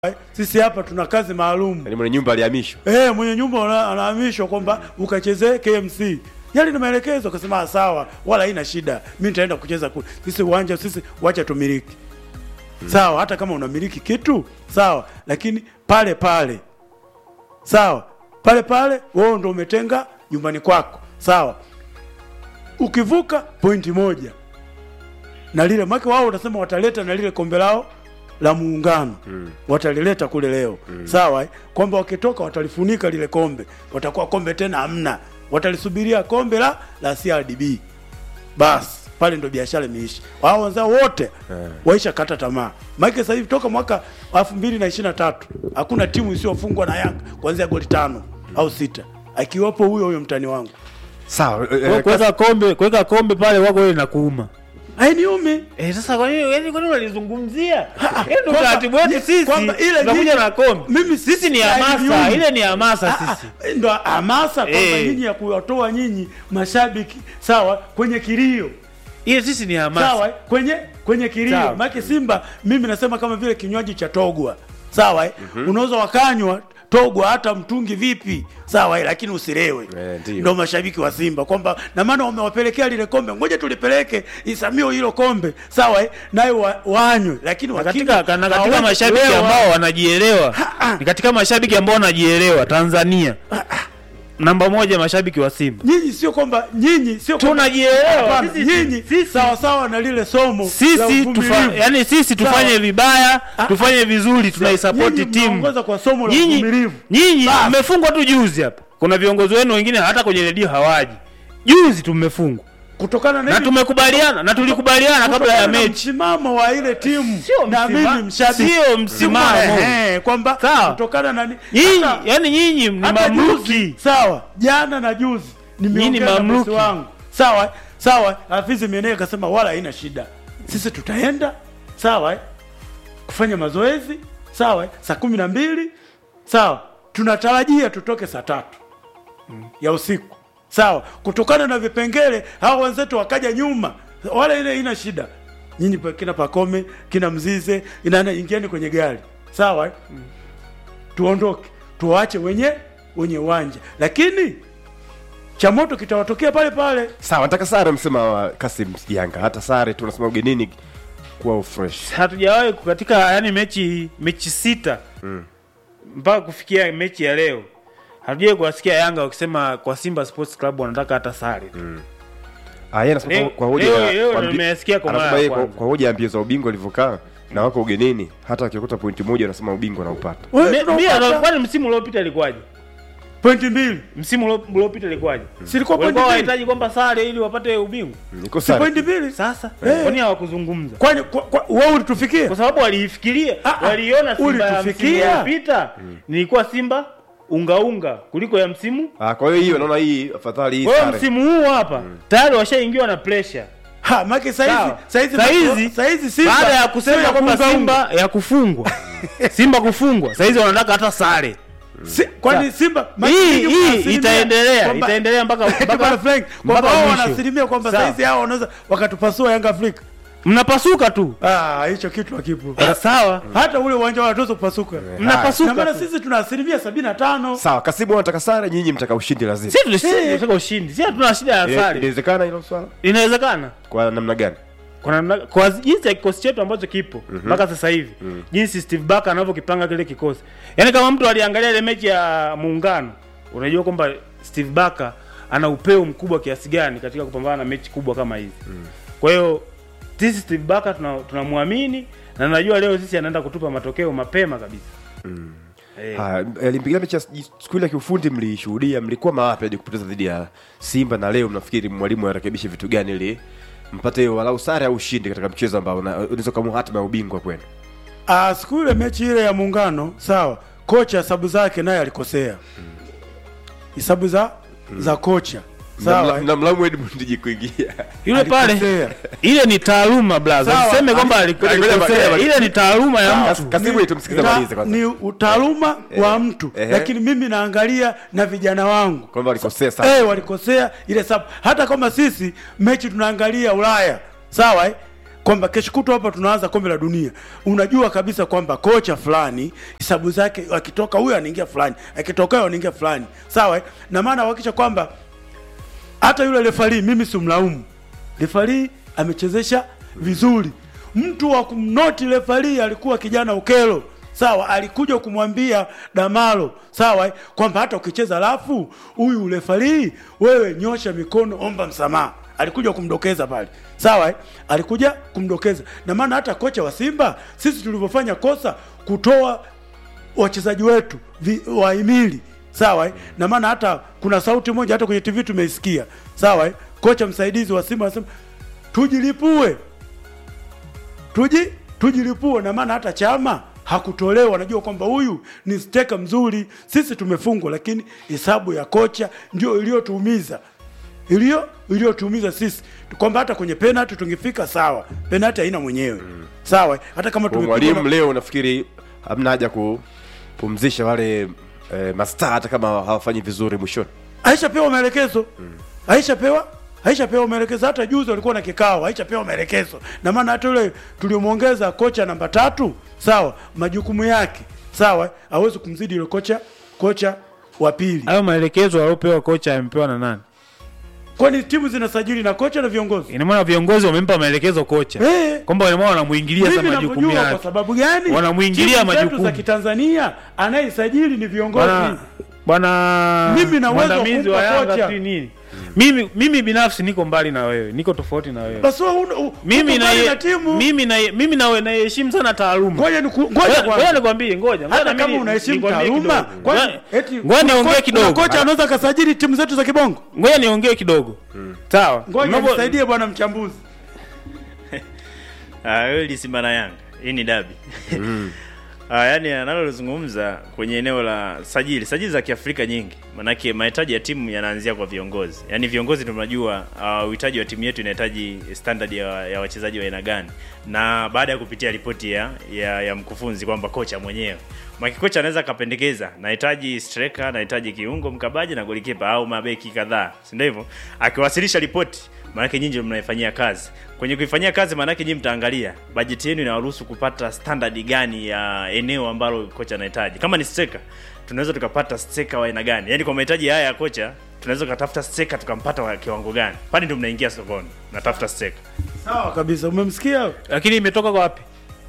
Sisi hapa tuna kazi maalum. Yaani mwenye nyumba alihamishwa. Eh, mwenye nyumba ana- anahamishwa kwamba ukachezee KMC. Yale ni maelekezo, akasema "Ah, sawa, wala haina shida, mimi nitaenda kucheza kule. Sisi uwanja sisi wacha tumiliki. Sawa, hata kama unamiliki kitu sawa, lakini pale pale sawa, pale pale wewe ndo umetenga nyumbani kwako sawa. Ukivuka pointi moja na lile make wao utasema wataleta na lile kombe lao la muungano mm. watalileta kule leo mm. sawa eh? kwamba wakitoka watalifunika lile kombe, watakuwa kombe tena hamna, watalisubiria kombe la la CRDB basi pale ndo biashara imeisha. Wao wenzao wote waisha kata tamaa. Maana sasa hivi toka mwaka 2023 hakuna timu isiyofungwa na Yanga kuanzia goli tano au sita, akiwapo huyo huyo mtani wangu. Sawa. eh, Kwa- eh, kuweka kombe kuweka kombe pale wako wewe na kuuma Hainiumi. eh, sasa kwa nini yani kwa nini unalizungumzia yani ndio Kwamba- utaratibu wetu ye- sisi kwamba ile tunakuja nyinyi- na kombe mimi sisi ni hainiumi. hamasa ile ni hamasa Ah, sisi ah, ndo hamasa kwamba Eh. nyinyi ya kuwatoa nyinyi mashabiki sawa kwenye kilio ile sisi ni hamasa sawa eh, kwenye kwenye kilio Sawa. maana Simba mimi nasema kama vile kinywaji cha togwa sawa eh? unaweza wakanywa togwa hata mtungi vipi sawa eh? lakini usilewe Eh, ndio. ndo mashabiki wa Simba kwamba na maana wamewapelekea lile kombe ngoja tulipeleke isamio hilo kombe sawa eh? nayo wa, wanywe lakini na wakinywa, katika, na katika hawawezi mashabiki kulewa. ambao wanajielewa ni katika mashabiki ambao wanajielewa Tanzania namba moja mashabiki wa Simba nyinyi sio kwamba nyinyi sio kwamba- tunajielewa Hapana, sisi nyinyi sisi sawa sawa na lile somo la sisi uvumilivu. tufa, yani sisi tufanye Sawa. vibaya Ah, tufanye vizuri tunaisapoti nyinyi timu mnaongoza kwa somo la nyinyi uvumilivu. nyinyi Basi. mmefungwa tu juzi hapa kuna viongozi wenu wengine hata kwenye redio hawaji juzi tumefungwa kutokana na na hili- tumekubaliana na tulikubaliana kabla ya kutokana na mechi msimamo wa ile timu Sio na msima- mimi mshabiki sio msimamo. Ehe, kwamba Sawa. kutokana na ni- nyinyi hata- yani nyinyi ni hata juzi, mamluki sawa jana na juzi nimeongea Nyinyi na bosi mamluki. wangu sawa sawa Hafizi Menee akasema wala haina shida sisi tutaenda sawa eh, kufanya mazoezi sawa eh, saa kumi na mbili sawa tunatarajia tutoke saa tatu ya usiku sawa kutokana na vipengele hao wenzetu wakaja nyuma wala ile ina shida nyinyi pa- kina pakome kina mzize inana ingieni kwenye gari sawa eh? tuondoke tuwache wenye wenye uwanja lakini cha moto kitawatokea pale pale Sawa, nataka sare msema wa Kasim Yanga. Hata sare tu unasema ugenini kuwa fresh. hatujawahi ku- katika yani mechi mechi sita mpaka kufikia mechi ya leo hatujawahi kuwasikia Yanga wakisema kwa Simba Sports Club wanataka hata sare tu. Ah, yeye anasema Leo- kwa- kwa hoja leo- ya- leo kwa ndo mbi- nimesikia kwa mara anasema ya yeye kwa, kwanza. kwa hoja ya mbio za ubingwa ilivyokaa na wako ugenini hata wakikuta pointi moja wanasema ubingwa naupata. Wewe Me- tunaopata Mia, kwani msimu uliopita ilikuwaje? pointi mbili Msimu ulio- uliopita ilikuwaje? silikuwa pointi Walikuwa mbili wanahitaji kwamba sare ili wapate ubingwa. Niko si sare. pointi mbili Sasa Eh. kwani hawakuzungumza? kwani kwa- kwa- wewe ulitufikia Kwa sababu waliifikiria, Ah, ah, waliona Simba ya msimu ulitufikia? uliopita nilikuwa Simba unga unga kuliko ya msimu. Ah, kwa hiyo hiyo naona hii afadhali hii Kwa hiyo sare. msimu huu hapa tayari washaingiwa na pressure. ha maki saizi Sawa. saizi Saizi, saizi Simba baada ya sio kusema kwamba kuunga unga. Simba ya kufungwa Simba kufungwa saizi wanataka hata sare Si- kwani Simba maki hii nyinyi mna hii asilimia itaendelea kwamba- itaendelea mpaka Bwana mpaka Frank, kwamba mpaka wao mwisho. wanaasilimia kwamba Sawa. saizi hao wanaweza wakatupasua Yanga Afrika mnapasuka tu ah hicho kitu hakipo Ah, sawa hata ule uwanja wanatuweza kupasuka mnapasuka na maana tu. sisi tuna asilimia sabini na tano Sawa, Kasimu anataka sare, nyinyi mtaka ushindi lazima. sisi tunashinda tunataka ushindi sisi hatuna shida ya Ina- sare Inawezekana hilo swala? inawezekana Kwa namna gani? kwa namna kwa jinsi ya kikosi chetu ambacho kipo mpaka sasa hivi jinsi Steve Barker anavyokipanga kile kikosi yaani kama mtu aliangalia ile mechi ya muungano unajua kwamba Steve Barker ana upeo mkubwa kiasi gani katika kupambana na mechi kubwa kama hizi kwa hiyo sisi Steve Barker tuna- tunamwamini na najua leo sisi anaenda kutupa matokeo mapema kabisa Eh. Haya, alimpigia mechi ya siku ile ya kiufundi mlishuhudia, mlikuwa mawapi hadi kupoteza dhidi ya Simba na leo mnafikiri mwalimu arekebishe vitu gani ili mpate walau sare au ushindi katika mchezo ambao una- unaweza kuamua hatima ya ubingwa kwenu? Ah, siku ile mechi ile ya muungano sawa, kocha hesabu zake naye alikosea hesabu za za kocha sawa eh. Mnamlamu Edmund kuingia. yule pale Alikosea. ile ni taaluma blaza Sawa. useme kwamba Ali- aliku- Ngoja- ngoja- alikosea ngoja- ile ni taaluma ya Sawa. mtu Kasimu Ni- tumsikize ta- malize kwanza. ni utaaluma wa mtu ehe. lakini mimi naangalia na vijana wangu Kwamba walikosea sana. eh, walikosea ile sababu hata kama sisi mechi tunaangalia Ulaya sawa eh? kwamba kesho kutwa hapa tunaanza kombe la dunia, unajua kabisa kwamba kocha fulani hesabu zake akitoka huyo anaingia fulani, akitoka huyo anaingia fulani, sawa eh? na maana uhakikisha kwamba hata yule refari mimi simlaumu refari amechezesha vizuri mtu wa kumnoti refari alikuwa kijana ukelo sawa alikuja kumwambia damalo sawa eh, kwamba hata ukicheza rafu huyu refari wewe nyosha mikono omba msamaha alikuja kumdokeza pale sawa eh? alikuja kumdokeza na maana hata kocha wa simba sisi tulivyofanya kosa kutoa wachezaji wetu vi- wahimili sawa eh? na maana hata kuna sauti moja hata kwenye tv tumeisikia sawa eh? kocha msaidizi wa simba anasema tujilipue tuji tujilipue na maana hata chama hakutolewa najua kwamba huyu ni steka mzuri sisi tumefungwa lakini hesabu ya kocha ndio iliyotuumiza iliyo iliyotuumiza sisi kwamba hata kwenye penalty tungefika sawa penalty haina mwenyewe sawa hata kama Kwa tumepigwa mwalimu na- leo nafikiri hamna haja kupumzisha wale eh, mastaa hata kama hawafanyi vizuri mwishoni aishapewa maelekezo aishapewa aishapewa maelekezo hata juzi walikuwa na kikao aishapewa maelekezo na maana hata yule tuliomwongeza kocha namba tatu sawa majukumu yake sawa hawezi kumzidi yule kocha kocha wa pili hayo maelekezo aliopewa kocha amepewa na nani kwani timu zinasajili na kocha na viongozi ina maana viongozi wamempa maelekezo kocha Eh. kwamba ina maana wanamuingilia mimi sasa majukumu navyojua kwa yake sababu gani Wanamuingilia Timu zetu majukumu. za kitanzania anayesajili ni viongozi bwana bwana Mimi na uwezo wa mwandamizi kumpa wa Yanga kocha. sijui nini mimi mimi binafsi niko mbali na wewe niko tofauti na wewe basi wewe una- u- mimi uko na mbali na timu mimi na mimi na naheshimu sana taaluma ngoja niku- ngoja Ngoja- kwanza. ngoja nikwambie ngoja ngoja hata na mimi kama unaheshimu nikwambie taaluma kidogo. kwani Ngoja- eti ngoja kuna niongee ko- kidogo kuna kocha anaweza kasajili timu zetu za kibongo ngoja niongee kidogo sawa ngoja Mnapo- nisaidie bwana mchambuzi Ah, wewe ni Simba na Yanga. Hii ni dabi. Ah, yani analozungumza kwenye eneo la sajili, sajili za Kiafrika nyingi. Manake mahitaji ya timu yanaanzia kwa viongozi. Yaani viongozi ndio tunajua ah, uhitaji wa timu yetu inahitaji standard ya, ya wachezaji wa aina gani. Na baada ya kupitia ripoti ya, ya, ya mkufunzi kwamba kocha mwenyewe Maki kocha anaweza akapendekeza nahitaji striker, nahitaji kiungo mkabaji na golikipa au mabeki kadhaa, si ndio hivyo? Akiwasilisha ripoti, maanake nyinyi ndio mnaifanyia kazi. Kwenye kuifanyia kazi, maanake nyinyi mtaangalia bajeti yenu inawaruhusu kupata standard gani ya eneo ambalo kocha anahitaji. Kama ni striker, tunaweza tukapata striker wa aina gani? Yaani kwa mahitaji haya ya kocha, tunaweza tukatafuta striker tukampata wa kiwango gani? Pale ndio mnaingia sokoni, natafuta striker. sawa kabisa umemsikia lakini imetoka kwa wapi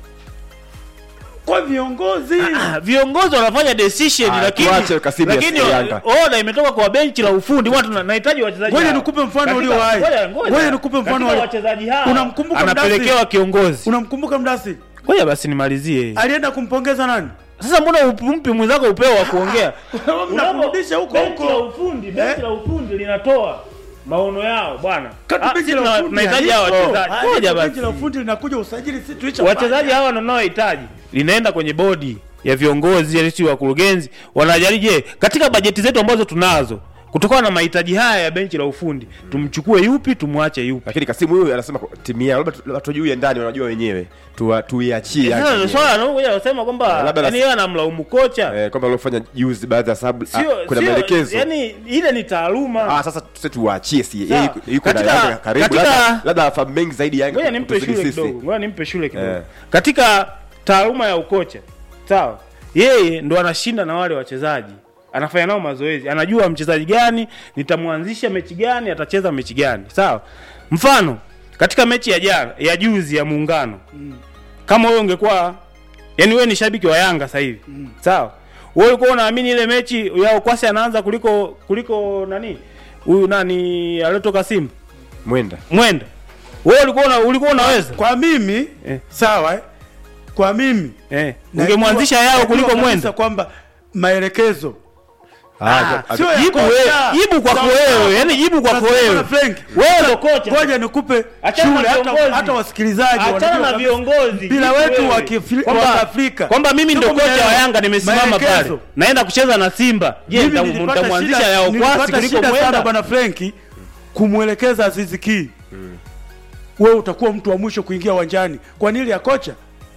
kwa viongozi Ah, viongozi wanafanya decision Ah, lakini tuache Kasimu ya lakini Yanga. oda imetoka kwa benchi la ufundi watu tuna- nahitaji wachezaji Ngoja hao. nikupe mfano Katika- ulio hai. ngoja- ngoja. Ngoja nikupe mfano Katika ulio- wachezaji hao Unamkumbuka anapelekewa Mdasi? kiongozi unamkumbuka mdasi ngoja basi nimalizie alienda kumpongeza nani sasa mbona umpi mwenzako upeo wa kuongea mnamrudisha huko benchi la huko ufundi Eh? benchi la ufundi linatoa maono yao bwana Kati Ah, benchi sisi la tuna- ufundi tunahitaji hao halipo. wachezaji Halipo ngoja benchi la basi ufundi linakuja usajili si tuisha wachezaji hawa wanaohitaji linaenda kwenye bodi ya viongozi ya si wakurugenzi wanajali je katika bajeti zetu ambazo tunazo kutokana na mahitaji haya ya benchi la ufundi tumchukue yupi tumwache yupi lakini kasimu huyu anasema kwa- timu yao labda tu- labda tujui ya ndani wanajua wenyewe Tuwa- tuiachie Yanga sasa yenyewe. swala anakuja kusema kwamba Labda yani nas- yeye anamlaumu kocha eh, kwamba waliofanya juzi baadhi ya sababu sio ah, kuna sio- maelekezo yani ile ni taaluma ah, sasa sisi tuwaachie si Sawa. yeye yuko- yuko na Katika- Yanga karibu katika- labda labda afahamu mengi zaidi Yanga ngoja nimpe kutuzidi shule sisi. kidogo ngoja nimpe shule kidogo Eh. katika taaluma ya ukocha sawa yeye ndo anashinda na wale wachezaji anafanya nao mazoezi anajua mchezaji gani nitamwanzisha mechi gani atacheza mechi gani sawa mfano katika mechi ya jana ya juzi ya muungano kama wewe ungekuwa yani wewe ni shabiki wa Yanga sasa hivi sawa wewe ulikuwa unaamini ile mechi ya Okwasi anaanza kuliko kuliko nani huyu nani aliyotoka Simba mwenda mwenda wewe ulikuwa una, ulikuwa unaweza kwa mimi Eh. sawa eh? kwa mimi eh, najua- ungemwanzisha yao najua kuliko kabisa mwenda kwamba maelekezo Ah, sio ya jibu kocha. wewe- jibu kwako Sawa, sawa. wewe, yani jibu kwako Unasema wewe. na Frank, Wewe ndo kocha. ngoja nikupe Achana na shule hata, viongozi. hata wasikilizaji achana wanajua na kabisa. viongozi bila jibu wetu wewe. wa Kiafri- Kwamba- wa Afrika kwamba mimi ndo Sio kocha wa maelezo. Yanga nimesimama pale Maelekezo. naenda kucheza na Simba je Mimi nita- nilipata nitamwanzisha shida- yao kwasi nilipata kuliko shida sana mwenda bwana Frenki kumwelekeza Azizi Ki wewe utakuwa mtu wa mwisho kuingia uwanjani kwa nini ya kocha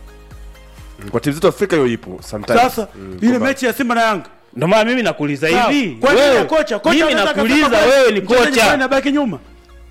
kwa timu zetu Afrika hiyo ipo sometimes sasa Mm, ile kwamba- mechi ya Simba na Yanga ndio maana mimi nakuuliza Sawa. hivi kwa nini ya wewe kocha kocha mimi anaweza nakuuliza akasema wewe ni mchezaji fulani kocha abaki nyuma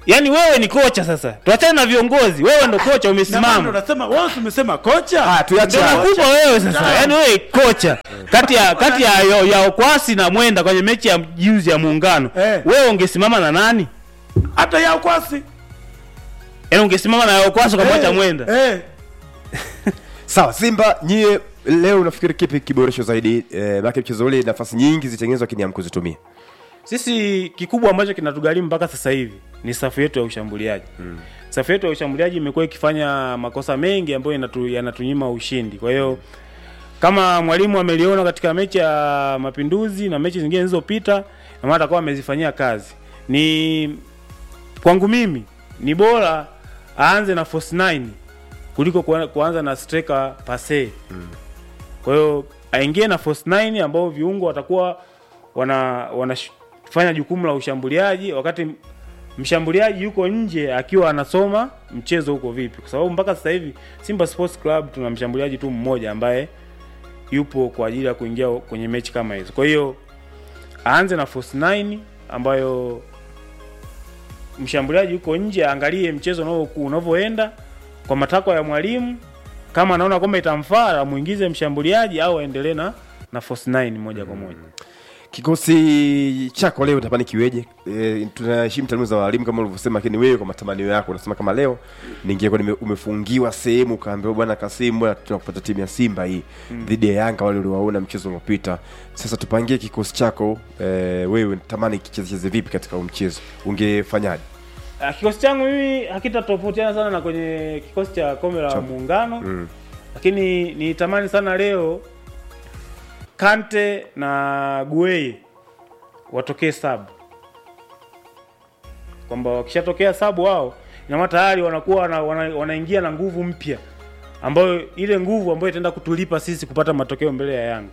yaani wewe ni kocha sasa tuachane na viongozi wewe ndo kocha Na maana ndo umesimama nasema wewe si umesema kocha Ah, tuache ndio hapo. nakupa wewe sasa yaani wewe kocha kati ya kati ya, ya, ya okwasi na mwenda kwenye mechi ya juzi ya muungano Eh. wewe ungesimama na nani hata ya kwasi yaani ungesimama na ya okwasi ukamwacha mwenda eh. sawa simba nyie leo unafikiri kipi kiboresho zaidi eh, maake mchezo ule nafasi nyingi zitengenezwa lakini hamkuzitumia sisi kikubwa ambacho kinatugharimu mpaka sasa hivi ni safu yetu ya ushambuliaji mm. safu yetu ya ushambuliaji imekuwa ikifanya makosa mengi ambayo yanatu, yanatunyima ushindi kwa hiyo kama mwalimu ameliona katika mechi ya mapinduzi na mechi zingine zilizopita na maana atakuwa amezifanyia kazi ni kwangu mimi ni bora aanze na force 9 kuliko kuan- kuanza na striker pase kwa hiyo aingie na force 9 ambao viungo watakuwa wana wanafanya jukumu la ushambuliaji wakati mshambuliaji yuko nje akiwa anasoma mchezo huko vipi kwa sababu mpaka sasa hivi Simba Sports Club tuna mshambuliaji tu mmoja ambaye yupo kwa ajili ya kuingia kwenye mechi kama hizo kwa hiyo aanze na force 9 ambayo mshambuliaji yuko nje aangalie mchezo unavyo- unavyoenda kwa matakwa ya mwalimu kama anaona kwamba itamfaa amuingize mshambuliaji au aendelee na na force 9 moja kwa moja kikosi chako leo tamani kiweje e, tunaheshimu taaluma za walimu kama ulivyosema lakini wewe kwa matamanio yako unasema kama leo ningekuwa nime- umefungiwa sehemu ukaambiwa bwana kasimu bwana tunakupata timu ya simba hii dhidi ya yanga wale uliwaona mchezo uliopita sasa tupangie kikosi chako e, wewe tamani kichezecheze vipi katika huu mchezo ungefanyaje Ah, kikosi changu mimi hakitatofautiana sana na kwenye kikosi cha kombe la muungano Mm. lakini nitamani sana leo Kante na Gueye watokee sabu, kwamba wakishatokea sabu wao ina maana tayari wanakuwa wana, wana, wanaingia na nguvu mpya ambayo ile nguvu ambayo itaenda kutulipa sisi kupata matokeo mbele ya Yanga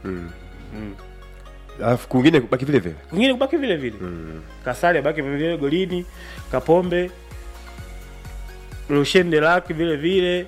alafu kwingine baki vile vile kwingine kubaki vile vile mm. Kasari abaki vile vile golini, Kapombe, Lucien Delac vile vile,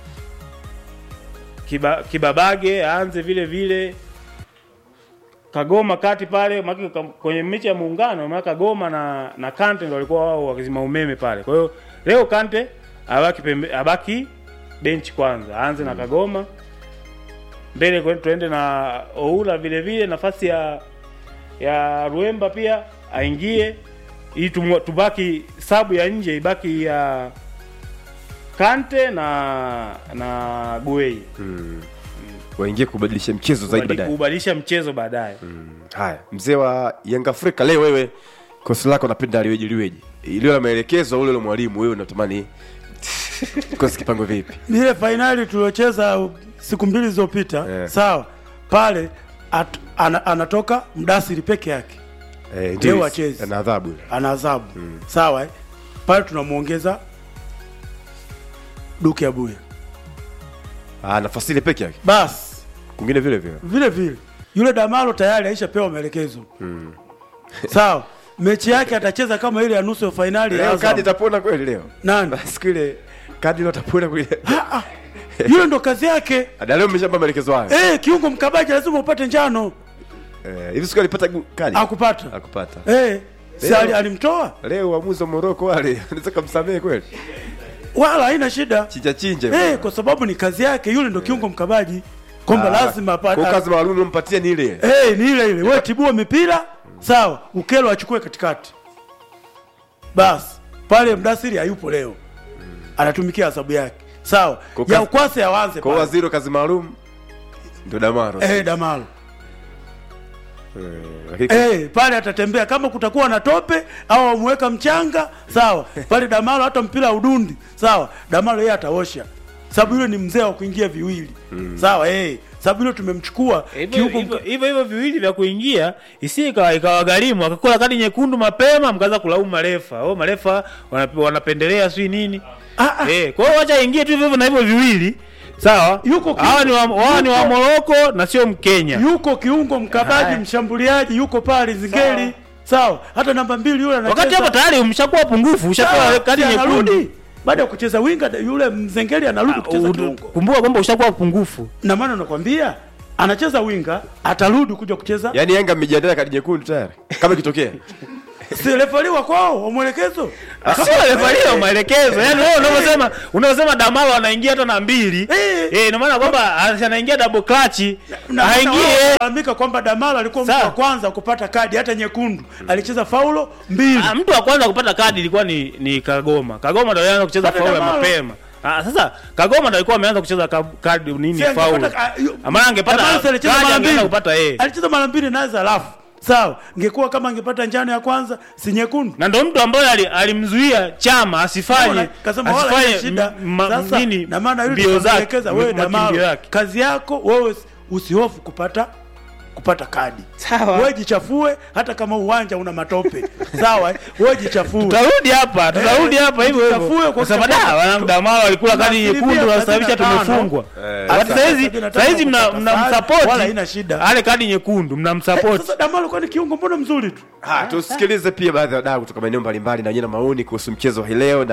Kiba, Kibabage aanze vile vile, Kagoma kati pale maki, kwenye mechi ya muungano maana Kagoma na na Kante ndio walikuwa wao wakizima umeme pale. Kwa hiyo leo Kante abaki pembe, abaki bench kwanza, aanze na Kagoma mbele kwe- tuende na Oula vile vile nafasi ya ya Ruemba pia aingie ili tumu- tubaki sabu ya nje ibaki ya Kante na na Guei mm. waingie kubadilisha mchezo zaidi baadaye kubadilisha mchezo baadaye. haya mzee wa yanga afrika leo wewe kosi lako napenda liweje liweje iliyo na maelekezo ule ule mwalimu wewe unatamani kosi kipango vipi Ni ile fainali tuliocheza siku mbili zilizopita Eh. sawa pale at, ana, anatoka mdasiri peke yake eh, Leo ndio wachezi. ana adhabu ile. ana adhabu sawa eh? pale tunamwongeza duke abuya ah, nafasi ile peke yake basi kwingine vile vile vile vile yule damalo tayari aishapewa maelekezo sawa mechi yake atacheza kama ile ya nusu ya fainali ya leo Azam. kadi itapona kweli leo nani siku ile kadi leo itapona kweli yule ndo kazi yake na leo mmeshamba maelekezo hayo eh, kiungo mkabaji lazima upate njano eh, hivi siku alipata gu- kadi akupata akupata eh, si Leo- ali- alimtoa leo uamuzi wa Moroko wale unaweza kumsamehe kweli wala haina shida chinja chinja eh, kwa sababu ni kazi yake yule ndo kiungo mkabaji kwamba lazima kwa apate kazi maalum ulompatia ni ile Eh, ni ile ile. Wewe tibua mipira, sawa. Ukelo achukue katikati. Basi, pale Mdasiri hayupo leo. Anatumikia adhabu yake. Sawa. Kwa Ya kazi- ukwase awanze kwa pale. waziri wa kazi maalum ndo damaro Eh, Damalo. Eh, lakini Eh, pale atatembea kama kutakuwa na tope au amweka mchanga, sawa. Pale Damalo hata mpira udundi, sawa. Damalo yeye ataosha. Sababu yule ni mzee wa kuingia viwili. Sawa, eh. Sababu yule tumemchukua Hivyo kiungo hivyo- hivyo hivyo viwili vya kuingia isi ikawa ikawagharimu akakula kadi nyekundu mapema mkaanza kulaumu marefa. Oh, marefa wanap- wanapendelea sijui nini. Ah, ah. Eh, kwa hiyo wacha ingie tu hivyo hivyo na hivyo viwili. Sawa? Yuko ki- hawa ni wa, hawa ni wa yuko- Moroko na sio Mkenya. yuko kiungo mkabaji Haya. mshambuliaji yuko pale Zingeli sawa. hata namba mbili yule anacheza Wakati hapo tayari umeshakuwa pungufu, ushapewa Sawa, kadi si nyekundu. anarudi baada ya kucheza winga yule Mzengeli anarudi kucheza Udu- kiungo Kumbuka kwamba ushakuwa pungufu. na maana nakwambia anacheza winga atarudi kuja kucheza yani Yanga mmejiandaa kadi nyekundu tayari kama ikitokea si refaliwa kwao wa mwelekezo sio refalia maelekezo yani wewe unavyosema unavyosema damalo anaingia hata na mbili Eh. eh ina maana kwamba anaingia double clutch Na hata wao haingie wanalalamika kwamba Damalo alikuwa mtu Sawa. wa kwanza kupata kadi hata nyekundu alicheza faulo mbili Ah, mtu wa kwanza kupata kadi ilikuwa ni ni Kagoma. Kagoma ndio alianza kucheza Hata faulu ya Damalo. mapema. Ah, sasa Kagoma ndio alikuwa ameanza kucheza ka- kadi nini Si angepata faulu. ka- yu- Amana angepata Damalo si alicheza kadi mara angeenda mbili. kupata yeye. alicheza mara mbili nazo alafu sawa ngekuwa kama angepata njano ya kwanza si nyekundu Na ndio mtu ambaye ali- alimzuia Chama asifanye Unaona? kasema wala asifanye haina shida m- ma- sasa nini na maana yule mbio zake tukamwelekeza wewe m- makimbio Damalo yake. kazi yako wewe usihofu kupata kupata kadi Sawa. wewe jichafue hata kama uwanja una matope sawa eh? wewe jichafue Tutarudi hapa, tutarudi Eh, hapa hivyo tuchafue hivyo. kwa Kwa sababu kuchafua. da wanangu Damalo alikula kadi Asilimia nyekundu na sasa hivi 35. tumefungwa. Eh, Wakati sasa- sasa hizi 35 sasa hizi mna kupata mnamsupport. wala haina shida. Ale kadi nyekundu mnamsupport. sasa Damalo kwani kiungo mbona mzuri tu Ha, tusikilize pia baadhi ya wadau kutoka maeneo mbalimbali na wenyewe na maoni kuhusu mchezo hii leo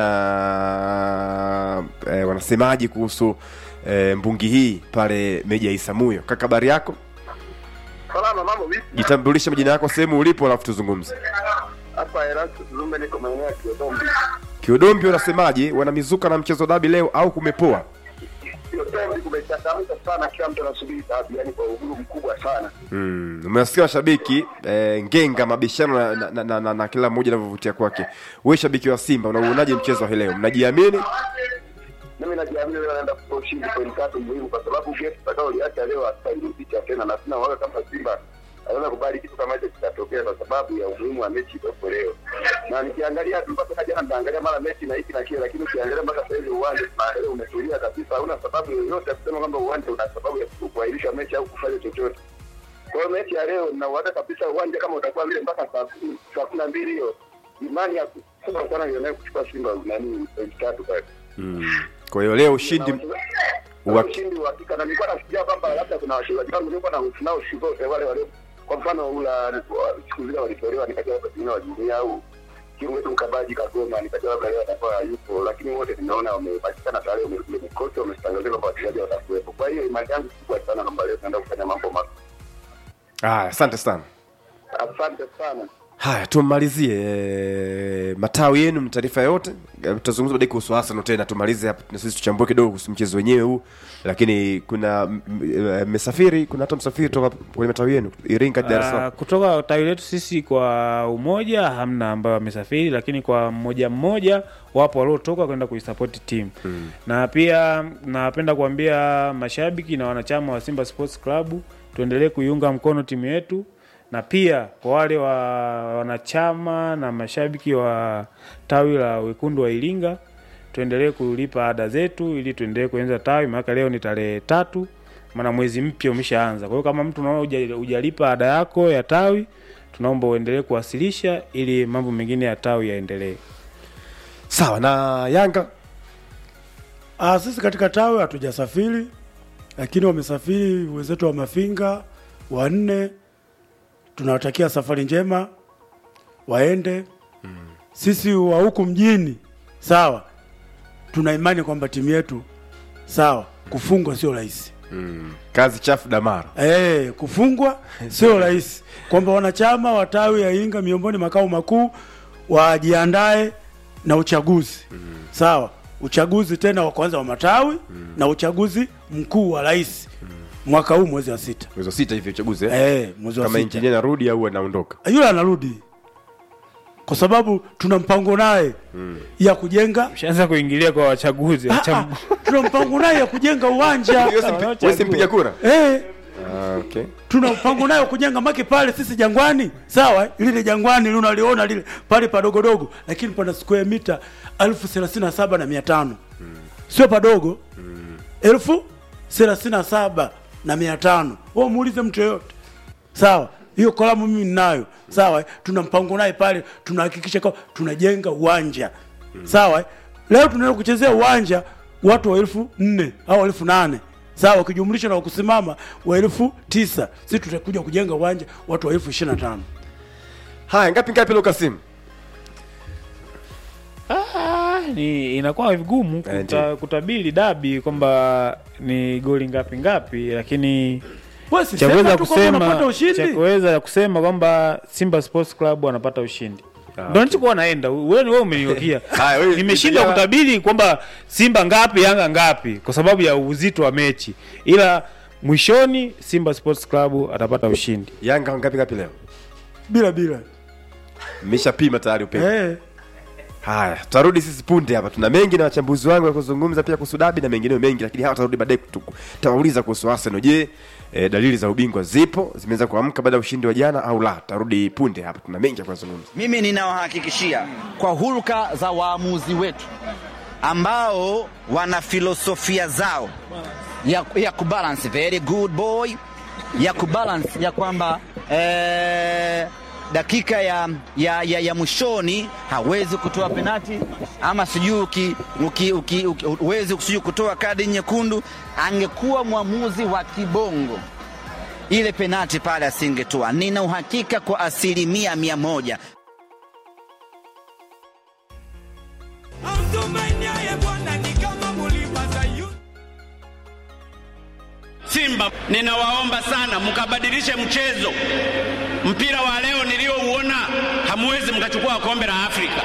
na eh, wanasemaji kuhusu eh, mbungi hii pale Meja Isamuyo. Kaka, habari yako? Salama, mambo vipi? Jitambulishe majina yako, sehemu ulipo, alafu tuzungumze. Hapa Erastus Zumbe, niko maeneo ya Kiodombi. Kiudombi, unasemaje? Wana mizuka na mchezo dabi leo au kumepoa? Kiodombi kumechangamka sana, kila mtu anasubiri dabi, yani kwa uhuru mkubwa sana. Mm, umewasikia washabiki eh, ngenga mabishano na, na, na, na, na, na kila mmoja anavyovutia kwake. Wewe shabiki wa Simba unauonaje mchezo wa hii leo? Mnajiamini? Mimi najiamini leo naenda kutoa ushindi pointi tatu muhimu, kwa sababu gesi tutakaoliacha leo hatutairudicha tena, na sina waga kama Simba anaweza kubali kitu kama hicho kitatokea, kwa sababu ya umuhimu wa mechi iliyopo leo. Na nikiangalia tu mpaka jana, nitaangalia mara mechi na hiki na kile, lakini ukiangalia mpaka sasa hivi uwanja tunaangalia umetulia kabisa, hauna sababu yoyote ya kusema kwamba uwanja una sababu ya kuahirisha mechi au kufanya chochote. Kwa hiyo mechi ya leo nauhaka kabisa uwanja kama utakuwa vile mpaka saa kumi saa kumi na mbili hiyo, imani ya kubwa sana nilionayo kuchukua Simba nani pointi tatu pale. Mm. Kwa hiyo leo ushindi Wa- ushindi wa hakika, na nilikuwa nasikia kwamba labda kuna wachezaji wangu nilikuwa na hofu nao siku zote wale wale, kwa mfano ula wa- siku zile walitolewa, nikajua labda pengine wa jumuiya au kiungo wetu mkabaji Kagoma, nikajua labda leo atakuwa hayupo, lakini wote nimeona wamepatikana tayari, wame- kocha wamestangazia kwamba wachezaji watakuwepo. Kwa hiyo imani yangu kubwa sana kwamba leo tunaenda kufanya mambo mazuri. Ah, asante sana. Asante sana. Haya, tumalizie eh, matawi yenu, mna taarifa yote. Eh, Tutazungumza baadaye kuhusu Arsenal tena, tumalize hapa na sisi tuchambue kidogo kuhusu mchezo wenyewe huu, lakini kuna m- m- mmesafiri, kuna hata msafiri toka kwenye matawi yenu Iringa, Dar es Ah, Salaam. kutoka tawi letu sisi kwa umoja hamna ambayo wamesafiri, lakini kwa mmoja mmoja wapo waliotoka kwenda kuisapoti timu mm. na pia napenda kuambia mashabiki na wanachama wa Simba Sports Club tuendelee kuiunga mkono timu yetu, na pia kwa wale wa wanachama na mashabiki wa tawi la wekundu wa Iringa tuendelee kulipa ada zetu ili tuendelee kuenza tawi, maana leo ni tarehe tatu, maana mwezi mpya umeshaanza. Kwa hiyo kama mtu unaona huja- hujalipa ada yako ya tawi, tunaomba uendelee kuwasilisha ili mambo mengine ya tawi yaendelee. Sawa na Yanga Ah, sisi katika tawi hatujasafiri, lakini wamesafiri wenzetu wa Mafinga wanne. Tunawatakia safari njema, waende. Sisi wa huku mjini, sawa, tuna imani kwamba timu yetu sawa, kufungwa sio rahisi. kazi chafu Damara. Eh, kufungwa sio rahisi, kwamba wanachama wa tawi ya Iringa miongoni makao makuu wajiandae na uchaguzi sawa, uchaguzi tena wa kwanza wa matawi na uchaguzi mkuu wa rais mwaka huu mwezi wa sita. Mwezi wa sita hivi uchaguzi eh? Eh, mwezi wa Kama sita injinia narudi au anaondoka. yule anarudi, kwa sababu tuna mpango naye ya kujenga Ushaanza kuingilia kwa wachaguzi Ah, wacha- ah, tuna mpango naye ya kujenga uwanja Wewe simpi- wewe simpiga kura? eh, Ah, okay. tuna mpango nayo kujenga make pale sisi jangwani sawa eh? lile jangwani lile unaliona lile pale padogodogo lakini pana square mita elfu thelathini na saba na mia tano sio padogo elfu thelathini na saba na mia tano wewe muulize mtu yoyote sawa hiyo kalamu mimi ninayo sawa eh? tuna mpango naye pale tunahakikisha kwa tunajenga uwanja sawa eh? leo tunaenda kuchezea uwanja watu wa elfu nne au elfu nane sawa ukijumlisha na wakusimama wa elfu tisa si tutakuja kujenga uwanja watu wa elfu ishirini na tano Haya, ngapi ngapi leo Kasim? Ah, ni inakuwa vigumu Eh, kuta, ndio. kutabiri dabi kwamba ni goli ngapi ngapi, lakini Wewe si cha sema kuweza tu kwamba unapata kusema ushindi cha kuweza kusema kwamba Simba Sports Club wanapata ushindi. ndo nilichokuwa naenda wewe wewe umeniyokia Haya, wewe- nimeshindwa Jawa- kutabiri kwamba simba ngapi yanga ngapi kwa sababu ya uzito wa mechi ila mwishoni simba sports club atapata ushindi yanga ngapi ngapi leo bila bila mmeshapima tayari upepo eh. haya tutarudi sisi punde hapa tuna mengi na wachambuzi wangu ya kuzungumza pia kuhusu dabi na mengineo mengi lakini hawa tutarudi baadaye kutu- tutawauliza kuhusu arsenal je e, dalili za ubingwa zipo zimeweza kuamka baada ya ushindi wa jana au la tutarudi punde hapa tuna mengi ya kuzungumza Mimi ninawahakikishia kwa hulka za waamuzi wetu ambao wana filosofia zao ya, ya kubalance very good boy ya kubalance ya kwamba eh, dakika ya, ya, ya, ya mwishoni hawezi kutoa penati ama sijui uki- uki- uki- uki- huwezi sijui kutoa kadi nyekundu. Angekuwa mwamuzi wa kibongo ile penati pale asingetoa. Nina uhakika kwa asilimia mia moja. Amtumainiaye Bwana ni kama mulima Sayuni. Simba, ninawaomba sana mkabadilishe mchezo. Mpira wa leo niliouona, hamwezi mkachukua kombe la Afrika.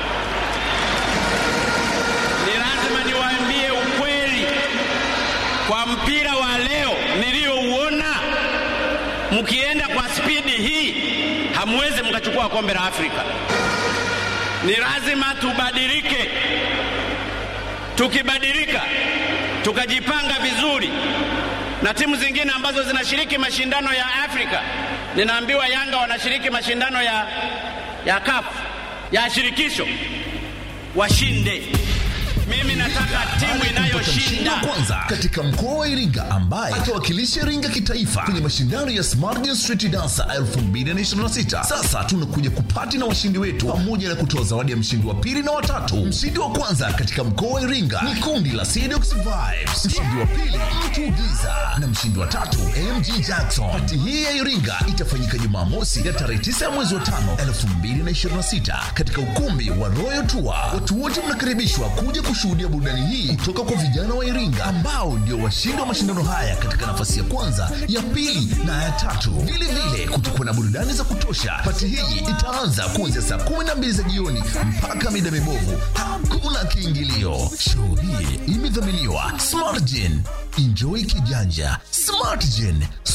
Ni lazima niwaambie ukweli, kwa mpira wa leo niliouona, mkienda kwa spidi hii, hamwezi mkachukua kombe la Afrika. Ni lazima tubadilike. Tukibadilika, tukajipanga vizuri na timu zingine ambazo zinashiriki mashindano ya Afrika. Ninaambiwa Yanga wanashiriki mashindano ya, ya CAF ya shirikisho, washinde. Mimi nataka timu mshindi inayoshinda. wa kwanza katika mkoa wa Iringa ambaye atawakilisha Iringa kitaifa kwenye mashindano ya Smart Dance Street Dancer 2026. Sasa tunakuja kupati na washindi wetu pamoja na kutoa zawadi ya mshindi wa pili na watatu. Mshindi wa kwanza katika mkoa wa Iringa ni kundi la Sedox Vibes, mshindi wa pili Mtu Giza na mshindi wa tatu MG Jackson. Pati hii ya Iringa itafanyika Jumamosi ya tarehe 9 ya mwezi wa 5 2026 katika ukumbi wa Royal Tour. Watu wote mnakaribishwa kuja kushuhudia burudani hii kutoka kwa vijana wa Iringa ambao ndio washindi wa mashindano haya katika nafasi ya kwanza, ya pili na ya tatu. Vile vile kutakuwa na burudani za kutosha. Pati hii itaanza kuanzia saa 12 za jioni mpaka mida mibovu. Hakuna kiingilio. Show hii imedhaminiwa Smartgen. Enjoy kijanja. Smartgen.